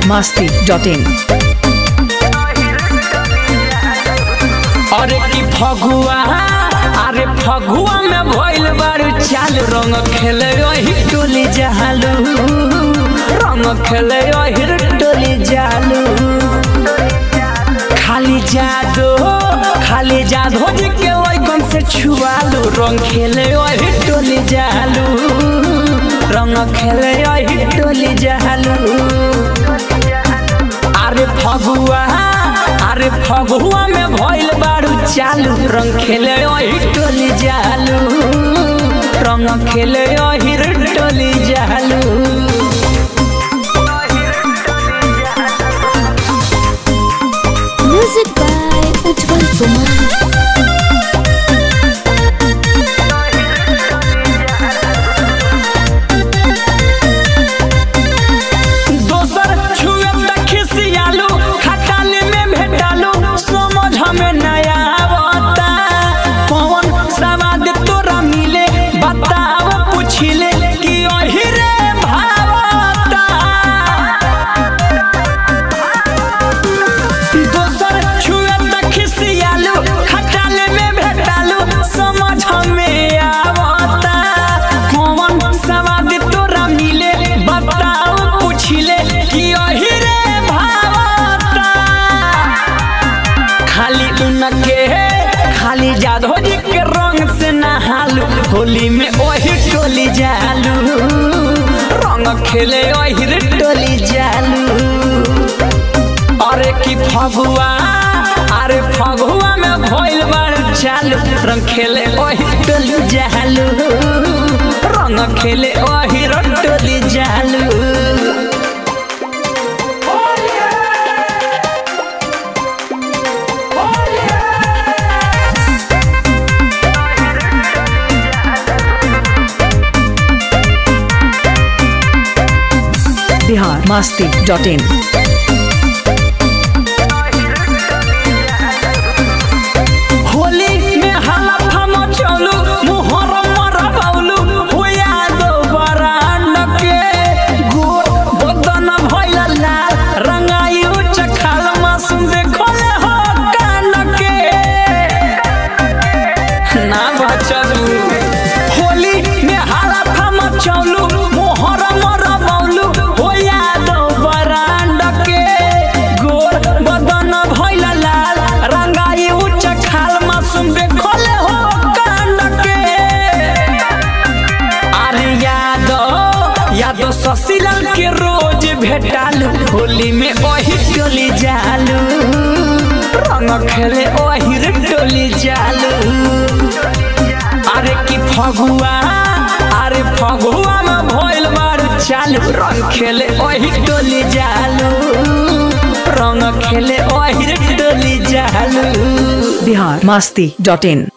masti.in अरे की फगुआ अरे फगुआ में भइल बारू चाल रंग खेले ओही टोली जालू रंग खेले ओही टोली जालू खाली जादो खाली जादो जी के लइकन से छुआलू रंग खेले ओही टोली जालू रंग खेले ओही टोली जालू अरे फगुआ अरे फगुआ में भइल बारू चालू रंग खेले ओही टोली जालू रंग खेले ओही टोली जालू Music by Ujjwal Kumar. दोसर छुए त खिसियालू खटाली में भेटालू समझ में नया आवता कौन सवाद तोरा मिले बताव पुछिले कि ओही रे भावता दोसर छुए त खिसियालू खटाले में भेटालू समझ में आवता कौन सवाद तोरा मिले बताओ पुछिले कि ओही रे भावता खाली उनके खाली जादो जी के रंग से नहालू होली में ओही टोली जालू रंग खेले ओही रे टोली जालू अरे की फगुआ अरे फगुआ में भइल बार चालू रंग खेले ओही टोली जालू रंग खेले ओही टोली जालू Bihar masti.in होली में हला फम चलू मुहर मरबौलू हुया दो बरांड के गोर बदन भइल लाल रंगाई उच्च खाल मासूम देखले हो कान के ना बचलू होली में हला फम चलू मुहर मरबौलू हुया दो बरांड के गोर बदन भइल लाल रंगाई उच्च खाल मासूम देखले हो कान के अरे यादो यादो ससीलाल के रोज भेटालू होली में ओही टोली जालू रंग खेले ओही रे टोली जालू अरे की फगुआ अरे फगुआ में भइल बारू चालू रंग खेले ओही टोली जालू रंग खेले ओही रे टोली जालू Bihar masti.in